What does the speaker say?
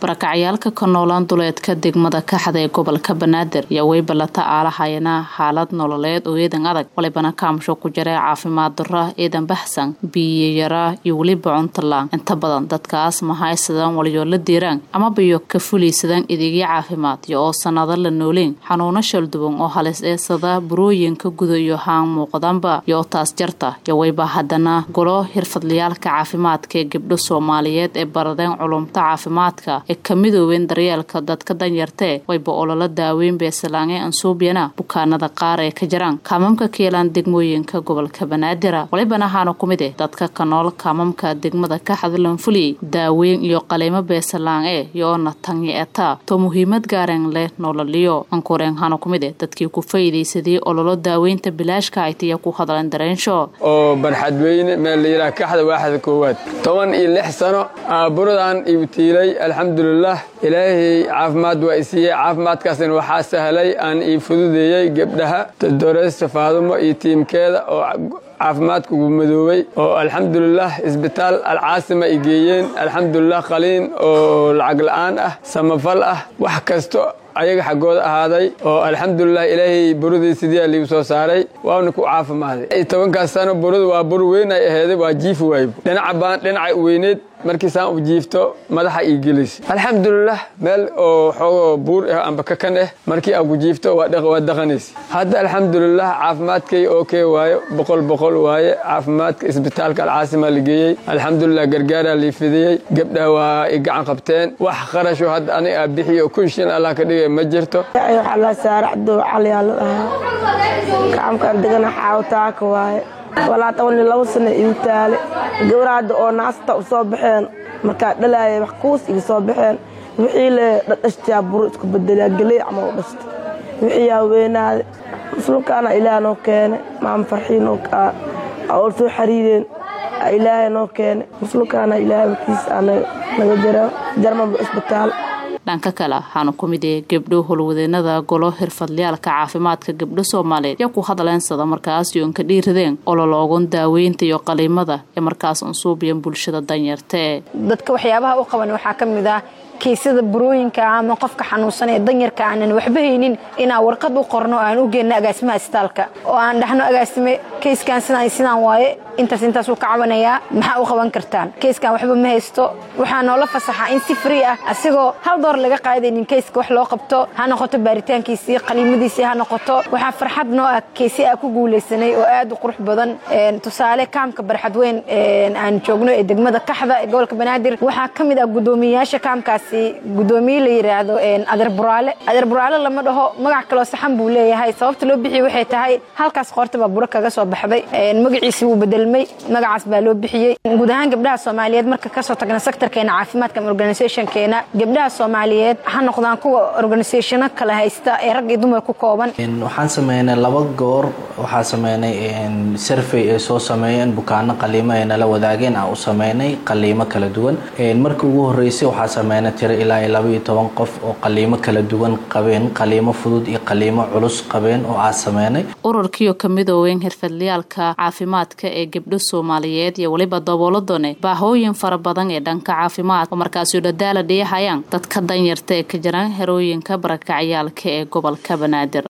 barakacyaalka ka noolaan duleedka degmada kaxda ee gobolka banaadir ayaa weybalata aalahayana xaalad nololeed oo eedan adag walibana kaamsho ku jira caafimaad dara eedan baxsan biyo yara iyo weliba cuntalaan inta badan dadkaas ma haysadaan waliyoola diiraan ama biyo ka fulaysadaan adeegyo caafimaad iyo oo sanado la nooleyn xanuuno shalduwan oo halis eesada burooyinka guda iyo haan muuqdanba iyo oo taas jarta iyo weyba haddana golo xirfadlayaalka caafimaadka ee gabdho soomaaliyeed ee baradeen culumta caafimaadka ee ka midoobeen daryeelka dadka danyartee wayba ololo daaweyn beesalaange ansuubyana bukaanada qaar ee ka jiraan kaamamka keelaan degmooyinka gobolka banaadir walibana waxaana ku mid eh dadka ka nool kaamamka degmada kaxda lanfuliyey daaweyn iyo qaliimo beesalaan e yoona tanyi eta to muhiimad gaaren leh nololiyo ankureen hana ku mid eh dadkii ku faa'iidaysadii ololo daaweynta bilaashka aytiya ku hadleen dareensho oo barxadweyne meel layidhaha kaxda waaxda koowaad toban iyo lix sano buradan igu tiilay alxamdulilah ilaahay caafimaad waa isiiyey caafimaadkaasna waxaa sahlay aan ii fududeeyey gebdhaha doreysta faadumo iyo tiimkeeda oo caafimaadka ugu madoobay oo alxamdulilah isbitaal alcaasima ay geeyeen alxamdulilah qaliin oo lacag la'aan ah samafal ah wax kasto ayaga xaggooda ahaaday oo alxamdulilah ilaahay buradii sidiia liigu soo saaray waana ku caafimaaday tobankaas sano buradu waa bur weyn ay aheeday waa jiifi waayb dhinaca baan dhinacay weyneed markiisaan u jiifto madaxa ii gelis alxamdulilah meel oo xoogoo buur ah amba kakan ah markii aan ku jiifto waa daqanaysa hadda alxamdulilah caafimaadkay oo kee waayo boqol boqol waaye caafimaadka isbitaalka alcaasima la geeyey alxamdulilah gargaaraa lii fidiyey gabdhaha waa i gacan qabteen wax qarasho hadda anig aa bixiyo kun shin allah ka dhigay ma jirto waxaa saaracdo caliyaa la dhahaa kacamkaan degana xaawtaaka waaye walaa toban iyo labo sana igu taale gabaraadda oo naasta u soo baxeen markaa dhalaaya wax kuus iga soo baxeen wixii le dhadhashtaa buru isku bedelaa geley camal u dhashtay wixii yaa weynaade muslimkaana ilaah noo keene maama farxiin oo soo xariireen ilaahay noo keene muslimkaana ilaahay wakiis naga jara jarmanba isbitaal dhanka kale waxaana ku mid ee gabdho howlwadeenada golo xirfadlayaalka caafimaadka gabdho soomaaliyeed yaa ku hadleensada markaas yoon ka dhiiradeen ololoogan daaweynta iyo qaliimada ee markaas unsuubiyan bulshada danyartee dadka waxyaabaha u qaban waxaa ka mid ah kiisada burooyinka ama qofka xanuunsan ee danyarka aanan waxba haynin inaan warqad u qorno aan u geenno agaasimaha isbitaalka oo aan dhahno agaasime kayskan sidaan sidaan waaye intaas intaas uu ka cabanayaa maxaa u qaban kartaan kayskan waxba ma haysto waxaa noola fasaxaa in si free ah asigoo hal door laga qaadaynin kayska wax loo qabto ha noqoto baaritaankiisii qaliimadiisii ha noqoto waxaa farxad noo ah kaysi aa ku guulaysanay oo aad u qurux badan tusaale kaamka barxad weyn aan joogno ee degmada kaxda ee gobolka banaadir waxaa ka mid ah guddoomiyeyaasha kaamkaasi guddoomiye la yidhaahdo adeer buraale adeer buraale lama dhaho magac kaloo saxan buu leeyahay sababta loo bixiyey waxay tahay halkaas qoorta baa buro kaga soo baxday magaciisi wuu bedelmay magacaas baa loo bixiyey guud ahaan gabdhaha soomaaliyeed marka kasoo tagna sektorkeena caafimaadka ama organisationkeena gabdhaha soomaaliyeed ha noqdaan kuwa organisationo kala haysta ee rag iyo dumar ku kooban waxaan sameynay laba goor waxaa sameynay survey ay soo sameeyeen bukaano qaliimo ay nala wadaageen aan u sameynay qaliimo kala duwan markii ugu horeysay waxaa sameynay tiro ilaa iyo laba iyo toban qof oo qaliimo kala duwan qabeen qaliimo fudud iyo qaliimo culus qabeen oo aan sameynay ururkiioo ka midooween xirfadlayaalka caafimaadka ee gabdho soomaaliyeed iyo weliba dabooladone baahooyin fara badan ee dhanka caafimaad oo markaasuu dhadaala dhiyahayaan dadka danyarta ee ka jiraan herooyinka barakacyaalka ee gobolka banaadir